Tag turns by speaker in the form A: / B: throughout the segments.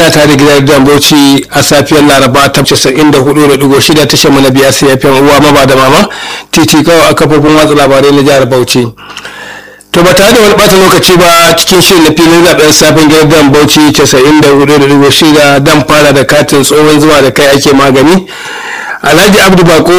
A: kana tare da gidan dan bauchi a safiyar laraba ta 94.6 tashar mu na biya sai yafiyan uwa maba da mama titi kawai a kafofin watsa labarai na jihar bauchi to ba tare da wani bata lokaci ba cikin shirin na filin zaben safin gidan dan bauchi 94.6 dan fara da katin tsohon zuwa da kai ake magani alhaji abdu bako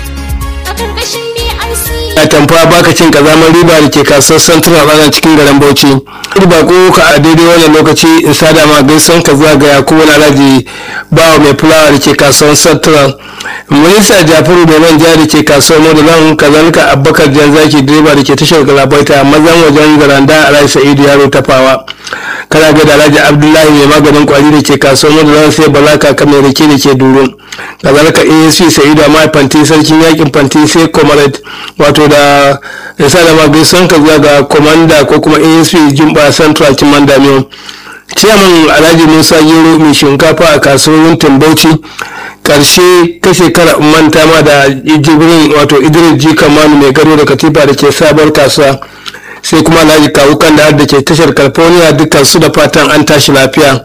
A: a tamfa baka cin kazamar riba da ke kasuwar central ranar cikin garin bauchi riba ko ka a daidai wannan lokaci in sada ma gaisan ka zagaya ko wani alhaji bawa mai fulawa da ke kasuwar central minista jafaru da manja da ke kasuwar modalan kazalika abubakar jan zaki direba da ke tashar galabaita mazan wajen garanda alhaji sa'idu yaro tafawa kana ga da alhaji abdullahi mai maganin kwari da ke kasuwar modalan sai balaka kamar rake da ke duro kazalika asc sa'idu amma fanti sarkin yakin fanti sai comrade wato da yasa da magaisan ka zuwa ga komanda ko kuma asp jimba central kimanda miyo ciyaman alhaji musa gero mai shinkafa a kasuwar bauchi karshe ta shekara manta ma da jibrin wato idris ji kamanu mai gado da katifa da ke sabar kasuwa sai kuma alhaji kawukan da da ke tashar california dukkan su da fatan an tashi lafiya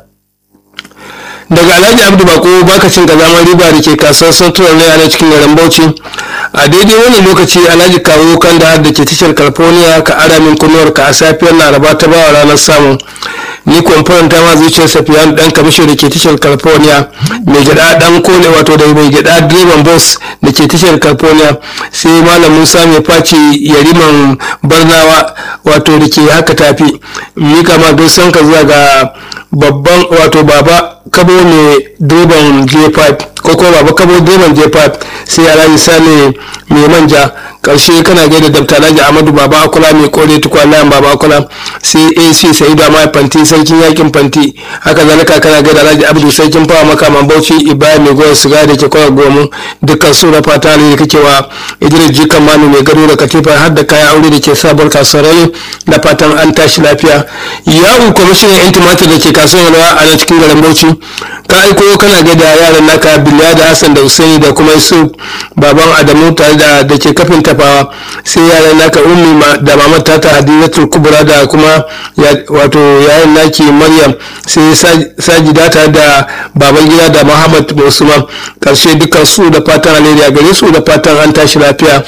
A: daga alhaji abdu bako baka cin kazamar riba da ke kasuwar central ne a cikin garin bauchi a daidai wannan lokaci alhaji kawo kan da da ke tashar california ka ara min kunuwar ka a safiyar laraba ta bawa ranar samu ni kwamfuran ta ma zuciyar safiyan dan kamishin da ke tashar california mai gida dan kone wato da mai gida direban bus da ke tashar california sai malam musa mai faci yariman barnawa wato da ke haka tafi mika ma gaisan ka zuwa ga babban wato baba kabo mai direban j5 ko kuma baba kabo direban j5 sai alhaji sale mai manja karshe kana gaida dr alhaji amadu baba akula mai kore tukwallayan baba akula sai ac sa'idu amma fanti sarkin yakin fanti haka zalika kana gaida alhaji abdu sarkin fawa makaman bauchi ibrahim mai goyon siga da ke kwa gomu dukkan su rafa ta da kake wa idris jikan manu mai gado da katifa har da kayan aure da ke sabuwar kasuwar da fatan an tashi lafiya yawon kwamishinan yan tumatir da ke kasuwar yalwa a nan cikin garin bauchi ka aiko kana gaida yaran naka biliya da hassan da usaini da kuma yusuf baban adamu tare da da ke kafin tafawa sai yaran naka ummi da mamar tata hadizatul kubra da kuma wato yayan naki maryam sai sajida tare da baban gida da muhammad usman karshe dukkan su da fatan alheri a gare su da fatan an tashi lafiya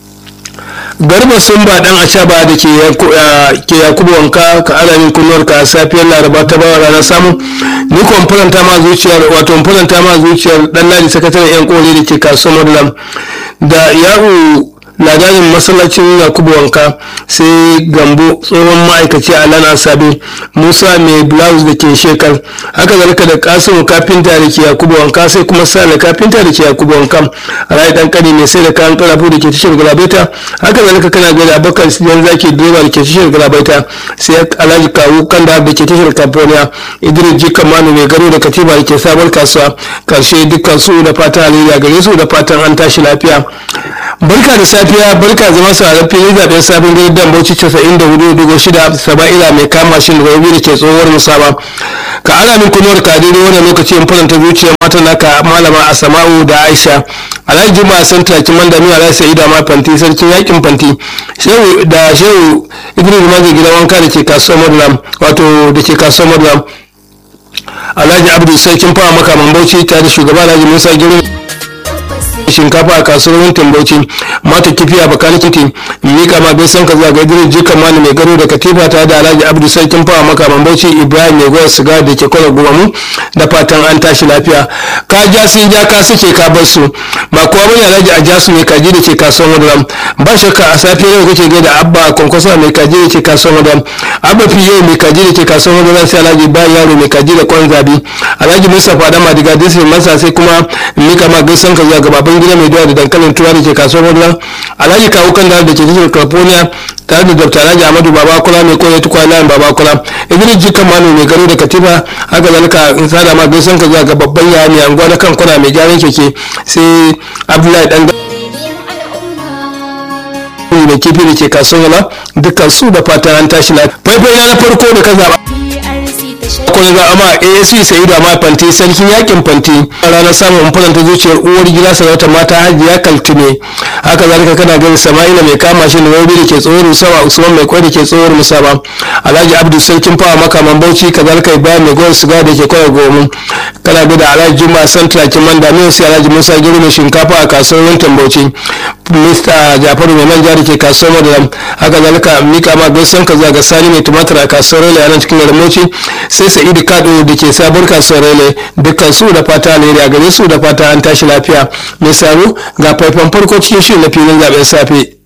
A: garba sun ba dan ashaba da ke yakubu wanka ka alamin kunnuwar ka safiyar laraba ta bawa ranar samu ni kuma faranta ma zuciyar wato faranta ma zuciyar dan ladi sakataren yan kore da ke kasuwar madulam da yahu ladarin masallacin yakubu wanka sai gambo tsohon ma'aikaci a lana sabi musa mai blouse da ke shekar haka zalika da kasimu kafinta da ke yakubu wanka sai kuma sale kafinta da ke yakubu wanka rai dan kani mai sai da kayan karafu da ke tashar galabaita haka zalika kana gaida abokan siyan zaki direba da ke tashar galabaita sai alhaji kawu kanda da ke tashar california idris jika manu mai garo da katiba da ke sabon kasuwa karshe dukkan su da fatan alheri gare su da fatan an tashi lafiya barka da safiya barka zama sauraron fili zaben sabon gidan dan bauchi 94.6 saba'ila mai kama shi da rabi da ke tsohuwar musaba ka ana min kunuwar ka daidai wannan lokaci in faranta zuciyar mata naka malama asama'u da aisha alhaji juma'a san taki mandami alhaji sa'ida ma fanti sarkin yakin fanti shehu da shehu idris mazi gidan wanka da ke kasuwar madulam wato da ke kasuwar madulam alhaji abdu sarkin fawa makaman bauchi tare da shugaba alhaji musa girin shinkafa a kasuwar wuntin bauchi mata kifi a bakanin kiti mika ma bai san ka zuwa ga idris jikan mani mai garo da katifa ta da alhaji abdu sarkin fawa makaman bauchi ibrahim mai goyar siga da ke kwallo gumamu da fatan an tashi lafiya ka ja sun ja ka suke ka bar su ba kuwa bane alhaji a jasu mai kaji da ke kasuwar madaram ba shakka a safiyar yau kake gaida abba kwankwasa mai kaji da ke kasuwar madaram abba fiye mai kaji da ke kasuwar madaram sai alhaji bayan yaro mai kaji da kwan zabi alhaji mustapha da madiga disi masa sai kuma mika ma gaisan ka zuwa ga baban gida mai doya da dankalin tuwa da ke kasuwar madaram alhaji kawo kan da ke tashar california tare da dr alhaji amadu baba kula mai koya tukwa layin baba kula idris jikan manu mai garo da katiba haka zalika in sada ma gaisan ka zuwa ga babban yaya mai anguwa na kan kwana mai gyaran keke sai abdullahi dan da kifi da ke kasuwar dukkan su da fatan an tashi lafiya faifai na farko da ka zaba sakamako na zama asc sa'idu amma fanti sarkin yakin fanti ranar samun faranta zuciyar uwar gida sarauta mata hajiya kaltume haka zalika kana gani sama'ila mai kama shi da rabi da ke tsohon musawa usman mai kwai da ke tsohon musaba alhaji abdu sarkin fawa makaman bauchi kazalika ibrahim mai gwar siga da ke kwaya gomu kana bi da alhaji juma santra kiman da mai sai alhaji musa giri mai shinkafa a kasuwar yankin bauchi mista jafaru mai manja da ke kasuwar madalam haka zalika mika ma gaisan ka zuwa ga sani mai tumatir a kasuwar rele a nan cikin garin bauchi sai sa'idu kado da ke sabuwar kasuwar rele dukkan su da fata alheri a gare su da fata an tashi lafiya mai saro ga faifan farko cikin shirin na filin zaben safe